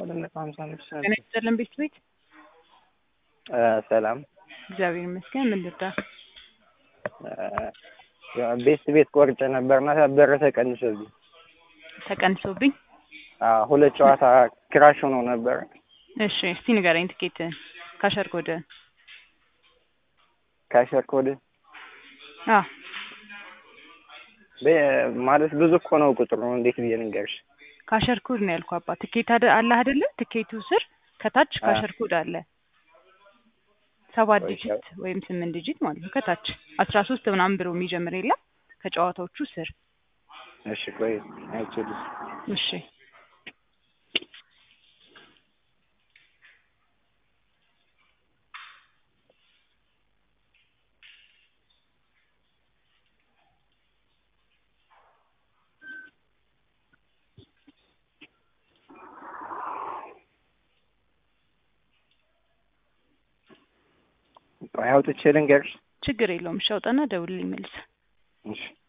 ሁለት ነጥብ ሀምሳ አምስት ጤና ይስጥልን ቤት ቤት ሰላም እግዚአብሔር ይመስገን። ምን ልርዳ? ቤት ቤት ቆርጬ ነበርና ብር ተቀንሶብኝ ተቀንሶብኝ። አዎ፣ ሁለት ጨዋታ ክራሽ ሆኖ ነበር። እሺ እስቲ ንገረኝ ትኬትህን ካሸር ኮድህን። ካሸር ኮድ አዎ በ- ማለት ብዙ እኮ ነው ቁጥሩ። እንዴት ብዬ ንገርሽ? ካሸር ኮድ ነው ያልኩህ አባ። ትኬት አደ- አለ አይደለ? ትኬቱ ስር ከታች አ። ካሸር ኮድ አለ። ሰባት ወይ ዲጂት ወይም ስምንት ዲጂት ማለት ነው። ከታች አስራ ሶስት ምናምን ብሎ የሚጀምር የለም ከጨዋታዎቹ ስር። እሺ ቆይ አይችልም። እሺ ቆይ አውጥቼ ልንገርሽ። ችግር የለውም። እሺ አውጣና ደውልልኝ መልስ። እሺ